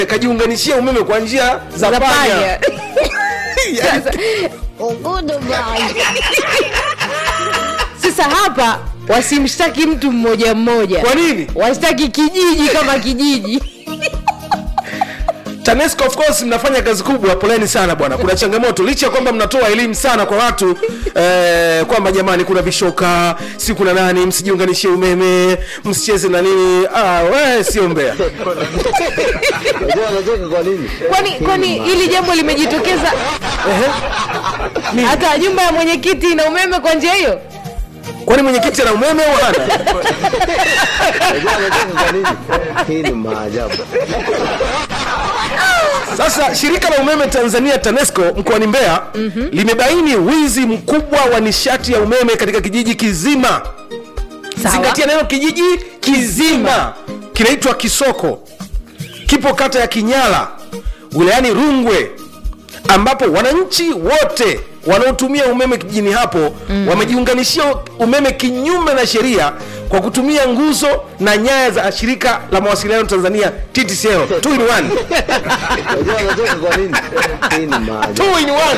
kajiunganishia umeme kwa njia za Za panya panya. Yaani, sasa hapa wasimshtaki mtu mmoja mmoja kwa nini washtaki kijiji kama kijiji tanesco of course mnafanya kazi kubwa poleni sana bwana kuna changamoto licha ya kwamba mnatoa elimu sana kwa watu eh, kwamba jamani kuna vishoka si kuna nani msijiunganishie umeme msicheze na nini ah, we sio mbea Unajua anacheka kwa nini? kwani kwani hili jambo limejitokeza hata nyumba ya mwenyekiti ina umeme kwa njia hiyo kwani mwenyekiti ana umeme au hana Unajua anacheka kwa nini? Hii ni maajabu. Sasa shirika la umeme Tanzania TANESCO mkoani Mbeya mm-hmm. limebaini wizi mkubwa wa nishati ya umeme katika kijiji kizima. Sawa. Zingatia neno kijiji kizima, kinaitwa Kisoko, kipo kata ya Kinyala wilayani Rungwe, ambapo wananchi wote wanaotumia umeme kijijini hapo mm. wamejiunganishia umeme kinyume na sheria kwa kutumia nguzo na nyaya za shirika la mawasiliano Tanzania TTCL two in one. Unajua anacheka kwa nini? Hii ni maajabu. Two in one.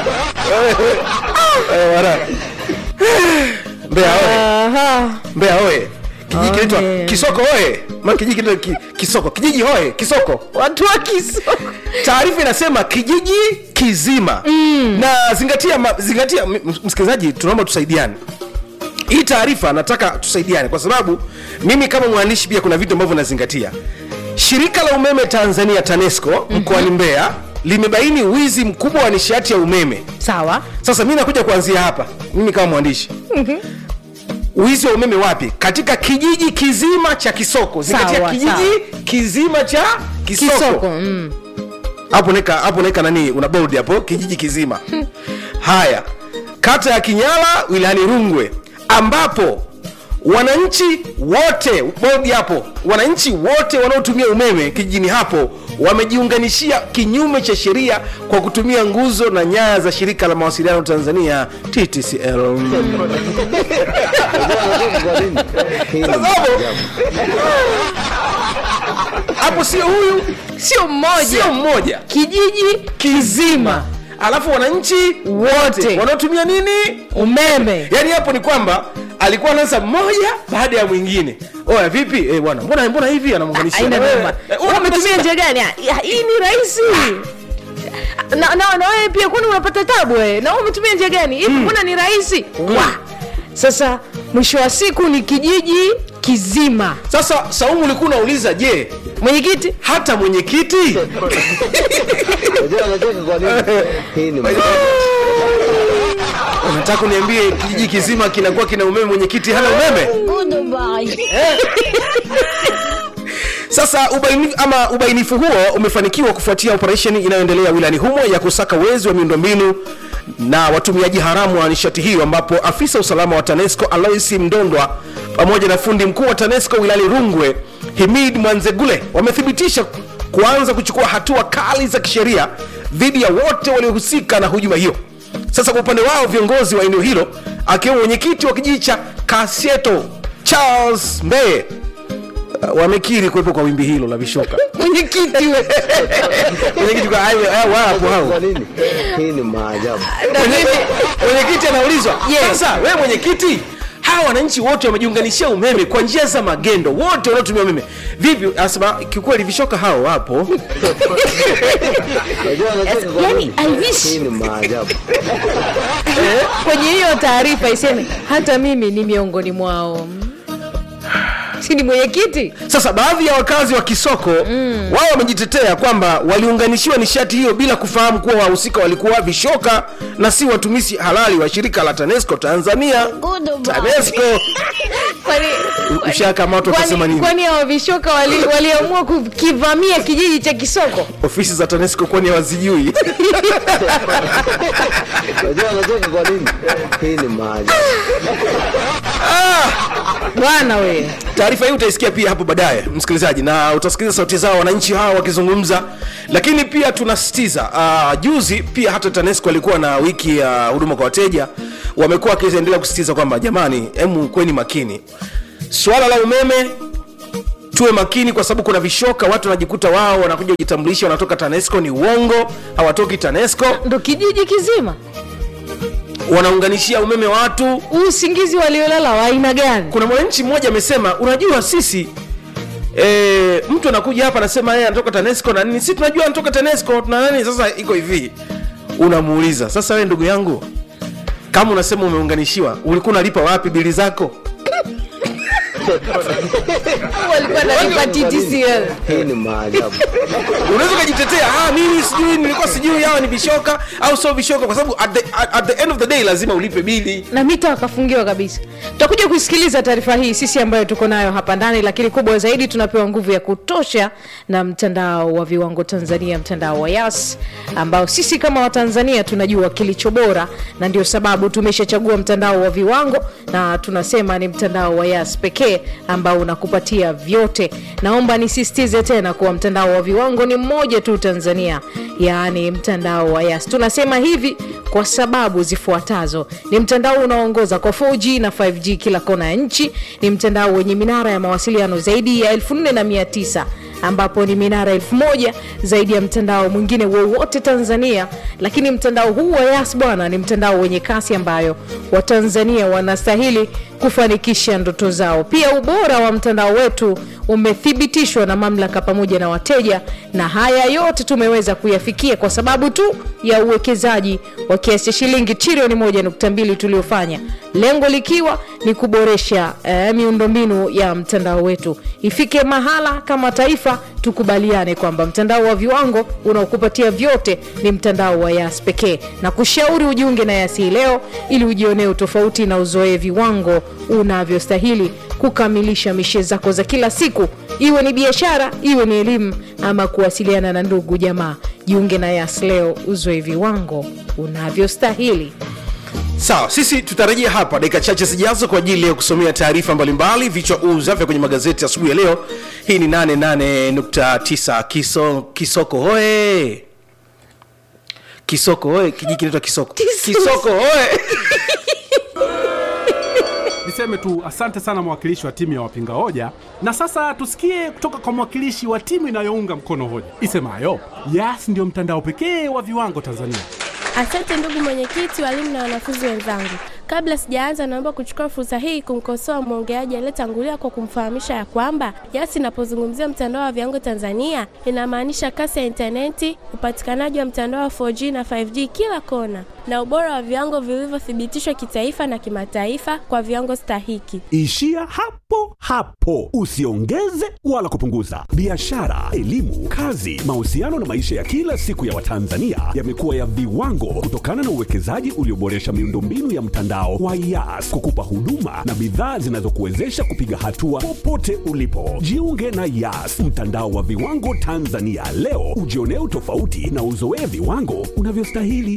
Eh, wala. Mbeya oye, Aha. Mbeya oye. Kijiji kinaitwa Oye. Kisoko oye. Ma kijiji kinaitwa ki, Kisoko. Kijiji oye, Kisoko. watu wa kisoko Taarifa inasema kijiji kizima. Na zingatia ma, zingatia m- m- msikilizaji, tunaomba tusaidiane. Hii taarifa nataka tusaidiane kwa sababu mimi kama mwandishi pia kuna vitu ambavyo nazingatia. Shirika la umeme Tanzania TANESCO mkoani Mbeya limebaini wizi mkubwa wa nishati ya umeme sawa sasa mi nakuja kuanzia hapa mimi kama mwandishi wizi wa umeme wapi katika kijiji kizima cha kisoko zingatia Sawa, kijiji sawa. kizima cha kisoko kisoko mm. hapo naeka hapo naeka nani una bold hapo kijiji kizima haya kata ya kinyala wilayani rungwe ambapo wananchi wote bodi hapo wananchi wote wanaotumia umeme kijijini hapo wamejiunganishia kinyume cha sheria kwa kutumia nguzo na nyaya za shirika la mawasiliano tanzania ttcl Unajua anacheka kwa nini? Hii ni Sasa hapo- maajabu. hapo sio huyu sio mmoja sio mmoja kijiji kizima alafu wananchi wote wanaotumia nini umeme yaani hapo ni kwamba alikuwa anaanza mmoja baada ya mwingine oya vipi eh, bwana mbona mbona hivi anamuunganishia aina na wewe. noma Eh, Wewe una- umetumia njia gani Ah, ya, hii ni rahisi na, na, na wewe pia kwani unapata tabu wewe na wewe umetumia njia gani hivi mbona ni rahisi Wa. sasa mwisho wa siku ni kijiji kizima sasa saumu ulikuwa unauliza je mwenyekiti hata mwenyekiti Unajua anacheka kwa nini? Hii ni maajabu. unataka uniambie kijiji kizima kinakuwa kina umeme mwenyekiti hana umeme sasa ubaini, ama ubainifu huo umefanikiwa kufuatia operesheni inayoendelea wilayani humo ya kusaka wezi wa miundombinu na watumiaji haramu wa nishati hiyo ambapo afisa usalama wa tanesco alois mdondwa pamoja na fundi mkuu wa tanesco wilayani rungwe himid mwanzegule wamethibitisha kuanza kuchukua hatua kali za kisheria dhidi ya wote waliohusika na hujuma hiyo sasa kwa upande wao viongozi wa eneo hilo akiwemo mwenyekiti wa kijiji cha kasieto charles mbeye uh, wamekiri kuwepo kwa wimbi hilo la vishoka mwenyekiti we mwenyekiti kwa hayo hao wapo hao Kwa nini? Hii ni maajabu. Na mimi- mwenyekiti anaulizwa Yes. sasa wewe mwenyekiti hawa wananchi wote wamejiunganishia umeme kwa njia za magendo wote wanaotumia umeme vipi anasema kiukweli vishoka hao wapo Unajua anacheka kwa yani, nini? I wish. Hii ni maajabu. kwenye hiyo taarifa iseme hata mimi ni miongoni mwao si ni mwenyekiti sasa baadhi ya wakazi wa kisoko mm. wao wamejitetea kwamba waliunganishiwa nishati hiyo bila kufahamu kuwa wahusika walikuwa vishoka na si watumishi halali wa shirika la tanesco tanzania tanesco Kwani- ushakamatwa kwani- utasema nini kwani hao vishoka wali- waliamua kukivamia kijiji cha kisoko ofisi za tanesco kwani hawazijui Unajua anacheka kwa nini? Hii ni maajabu. bwana we taarifa hii utaisikia pia hapo baadaye msikilizaji na utasikiliza sauti zao wananchi hawa wakizungumza lakini pia tunasitiza uh, juzi pia hata tanesco alikuwa na wiki ya huduma kwa wateja wamekuwa wakiendelea kusisitiza kwamba jamani hemu kweni makini swala la umeme tuwe makini kwa sababu kuna vishoka watu wanajikuta wao wanakuja kujitambulisha wanatoka tanesco ni uongo hawatoki tanesco ndo kijiji kizima wanaunganishia umeme watu usingizi waliolala wa aina gani kuna mwananchi mmoja amesema unajua sisi e, mtu anakuja hapa anasema yeye anatoka tanesco na nini si tunajua anatoka tanesco na nani sasa iko hivi unamuuliza sasa wewe ndugu yangu kama unasema umeunganishiwa ulikuwa unalipa wapi bili zako walikuwa nalipa TTCL Hii ni maajabu. unaweza ukajitetea ah, mimi sijui nilikuwa sijui hawa ni vishoka au sio vishoka kwa sababu at the, at, at the end of the day lazima ulipe bili na mita wakafungiwa kabisa tutakuja kuisikiliza taarifa hii sisi ambayo tuko nayo hapa ndani lakini kubwa zaidi tunapewa nguvu ya kutosha na mtandao wa viwango tanzania mtandao wa yas ambao sisi kama watanzania tunajua kilicho bora na ndio sababu tumeshachagua mtandao wa viwango na tunasema ni mtandao wa yas pekee ambao unakupatia vyote naomba nisisitize tena kuwa mtandao wa viwango ni mmoja tu tanzania yaani mtandao wa yas tunasema hivi kwa sababu zifuatazo ni mtandao unaoongoza kwa 4g na 5g kila kona ya nchi ni mtandao wenye minara ya mawasiliano zaidi ya 4900 ambapo ni minara elfu moja zaidi ya mtandao mwingine wowote tanzania lakini mtandao huu wa yas bwana ni mtandao wenye kasi ambayo watanzania wanastahili kufanikisha ndoto zao pia ubora wa mtandao wetu umethibitishwa na mamlaka pamoja na wateja na haya yote tumeweza kuyafikia kwa sababu tu ya uwekezaji wa kiasi cha shilingi trilioni 1.2 tuliofanya lengo likiwa ni kuboresha eh, miundombinu ya mtandao wetu ifike mahala kama taifa tukubaliane kwamba mtandao wa viwango unaokupatia vyote ni mtandao wa yas pekee na kushauri ujiunge na yasi leo ili ujionee utofauti na uzoee viwango unavyostahili kukamilisha mishe zako za kila siku iwe ni biashara iwe ni elimu ama kuwasiliana na ndugu jamaa jiunge na yas leo uzoe viwango unavyostahili sawa sisi tutarejea hapa dakika chache zijazo kwa ajili ya kusomea taarifa mbalimbali vichwa uza vya kwenye magazeti asubuhi ya leo hii ni 88.9 kiso, kisoko hoe kisoko hoe kijiji kinaitwa kisoko kisoko hoe niseme tu asante sana mwakilishi wa timu ya wapinga hoja na sasa tusikie kutoka kwa mwakilishi wa timu inayounga mkono hoja isemayo yas ndio mtandao pekee wa viwango tanzania Asante ndugu mwenyekiti, walimu na wanafunzi wenzangu. Kabla sijaanza, naomba kuchukua fursa hii kumkosoa mwongeaji aliyetangulia kwa kumfahamisha ya kwamba YAS inapozungumzia mtandao wa viwango Tanzania inamaanisha kasi ya intaneti, upatikanaji wa mtandao wa 4G na 5G kila kona, na ubora wa viwango vilivyothibitishwa kitaifa na kimataifa kwa viwango stahiki. Ishia hapo hapo, usiongeze wala kupunguza. Biashara, elimu, kazi, mahusiano na maisha ya kila siku ya Watanzania yamekuwa ya viwango kutokana na uwekezaji ulioboresha miundombinu ya mtandao wa YAS kukupa huduma na bidhaa zinazokuwezesha kupiga hatua popote ulipo. Jiunge na YAS, mtandao wa viwango Tanzania leo, ujionee utofauti na uzoee viwango unavyostahili.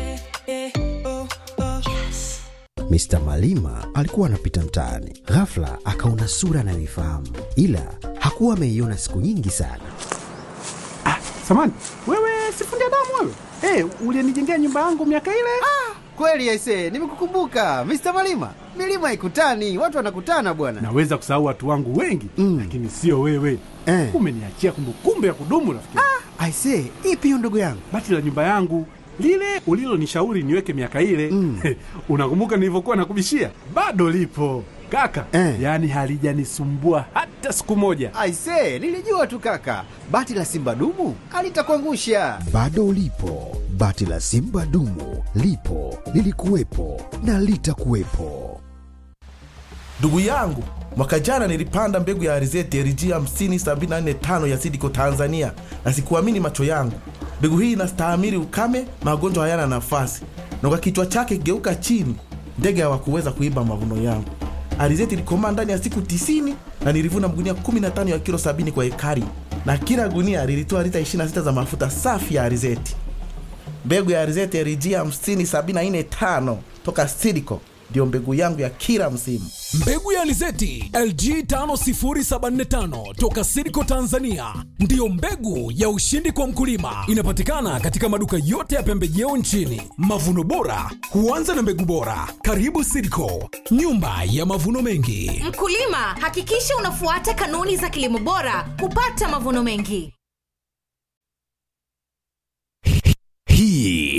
Mr. Malima alikuwa anapita mtaani, ghafla akaona sura anayoifahamu, ila hakuwa ameiona siku nyingi sana. samani wewe sifundi damu wewe hey, ulienijengea nyumba yangu miaka ile Kweli aise, nimekukumbuka Mr. Malima. Milima ikutani, watu wanakutana bwana. naweza kusahau watu wangu wengi Mm. lakini sio wewe Eh. umeniachia kumbukumbu ya kudumu rafiki Aise, ipi hiyo ndugu yangu? bati la nyumba yangu lile ulilonishauri niweke miaka ile Mm. unakumbuka nilivyokuwa nakubishia bado lipo kaka Eh. yaani halijanisumbua hata siku moja Aise, nilijua tu kaka, bati la simba dumu alitakuangusha. Bado ulipo, bati la simba dumu lipo, lilikuwepo na litakuwepo. Ndugu yangu, mwaka jana nilipanda mbegu ya alizeti LG 50745 ya Sidiko Tanzania, na sikuamini macho yangu. Mbegu hii inastahimili ukame, magonjwa hayana nafasi, na kwa kichwa chake geuka chini, ndege hawakuweza kuiba mavuno yangu. Alizeti ilikomaa ndani ya siku 90 na nilivuna magunia 15 ya kilo 70 kwa ekari, na kila gunia lilitoa lita 26 za mafuta safi ya alizeti. Mbegu ya alizeti LG 50745 toka Sidiko ndiyo mbegu yangu ya kila msimu. Mbegu ya alizeti LG 50745 toka Sidco Tanzania ndiyo mbegu ya ushindi kwa mkulima. Inapatikana katika maduka yote ya pembejeo nchini. Mavuno bora huanza na mbegu bora. Karibu Sidco, nyumba ya mavuno mengi. Mkulima, hakikisha unafuata kanuni za kilimo bora kupata mavuno mengi. Hii